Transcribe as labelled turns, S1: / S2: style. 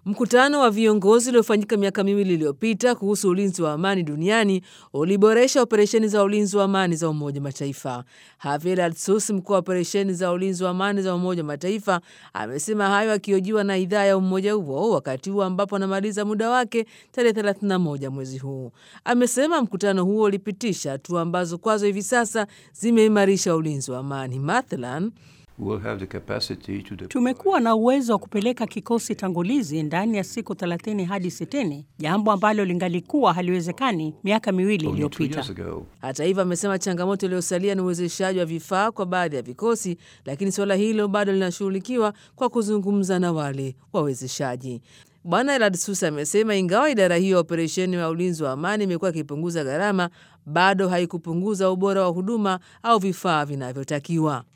S1: Mkutano wa viongozi uliofanyika miaka miwili iliyopita kuhusu ulinzi wa amani duniani uliboresha operesheni za ulinzi wa amani za Umoja wa Mataifa. Javier Altsus, mkuu wa operesheni za ulinzi wa amani za Umoja wa Mataifa, amesema hayo akihojiwa na idhaa ya umoja huo wakati huo ambapo anamaliza muda wake tarehe 31 mwezi huu. Amesema mkutano huo ulipitisha hatua ambazo kwazo hivi sasa zimeimarisha ulinzi wa amani. Mathalan,
S2: Tumekuwa na uwezo wa kupeleka kikosi tangulizi ndani ya siku 30 hadi 60, jambo ambalo lingalikuwa haliwezekani miaka miwili iliyopita.
S1: Hata hivyo, amesema changamoto iliyosalia ni uwezeshaji wa vifaa kwa baadhi ya vikosi, lakini suala hilo bado linashughulikiwa kwa kuzungumza na wale wawezeshaji. Bwana Eladsus amesema ingawa idara hiyo ya operesheni ya ulinzi wa amani imekuwa ikipunguza gharama, bado haikupunguza ubora wa huduma au vifaa vinavyotakiwa.